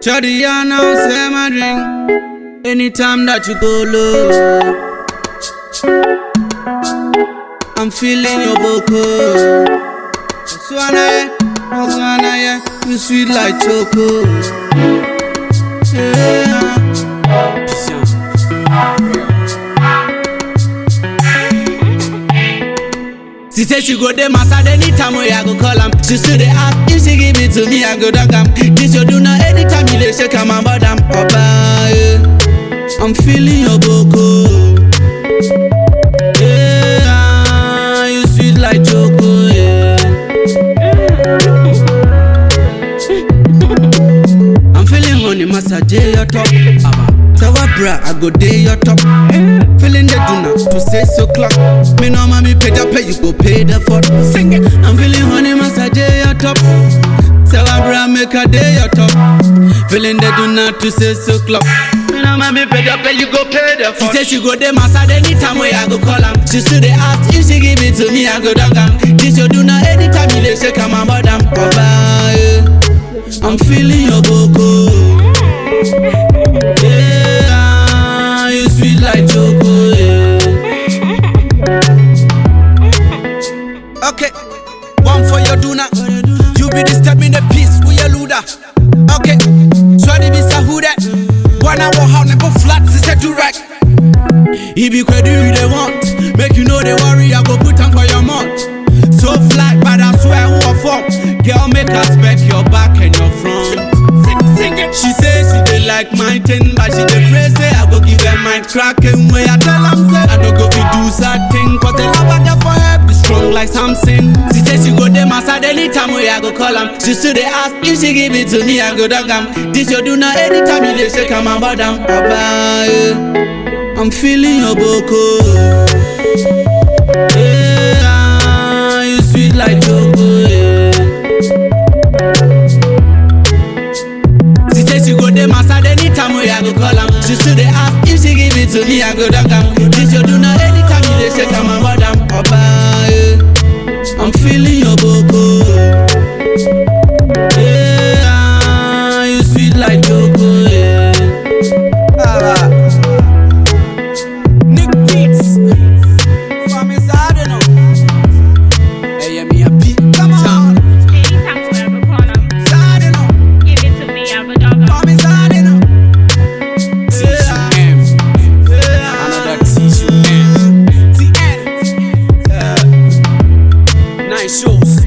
Shawty, I know, say my drink. Anytime that you go low, I'm feeling your boko. Swana, yeah, Swana, yeah, you sweet like choco. Yeah. She say she go dey massage anytime wey I go call am. She still dey ask if she give it to me, I go dunk am. This you do now anytime you dey shake am about am. Oba, yeah. I'm feeling your boko. Yeah, you sweet like choco. Yeah. I'm feeling honey massage your top. Aba. Sawa bra, I go day your top. Feeling the do now to say so clock. Me no mommy pay the pay, you go pay the for. Sing it. I'm feeling honey massage your top. Sawa bra, make a day your top. Feeling the do now to say so clock. Me no mommy pay the pay, you go pay the for. She say she go day massage anytime wey I go call am. She still dey ask if she give it to me, I go dunk am. This you do now anytime you dey shake am about am. Oba, yeah. I'm feeling your boko. Yeah, you sweet like choco. Yeah. Okay, one for your duna. You be disturbing the peace with your luda. Okay, Swadi be sahuda. One hour how never flat, she said to right. He be credit you they want. Make you know they worry, I go put on for your month. So flat, but I swear who a form. Girl, make us back your back and your front. Sing it. She say she dey like my thing, but she dey pray say I go give her mind cracking way. I tell am say I no go fit do sad thing, cause the love I get for her be strong like Samson. She say she go dey massage anytime way I go call am. She still dey ask if she give it to me, I go dunk am. This you do now anytime you dey shake am about am. Oba, yeah. I'm feeling your boko. Yeah, you sweet like choco. Yeah. She say she go dey massage anytime wey I go call am. She still dey ask if she give it to me, I go dunk am. This you do now anytime you dey shake am about am. Oba, yeah. I'm feeling your boko. Yeah, you sweet like choco. Yeah. Ah. Nick Beats. For me, sad enough. Hey, yeah, me a beat. Come on. Anytime you ever call them, Sad enough. give it to me, I will dog 'em. For me, sad enough. TM. Another TM. TN. Nine shows.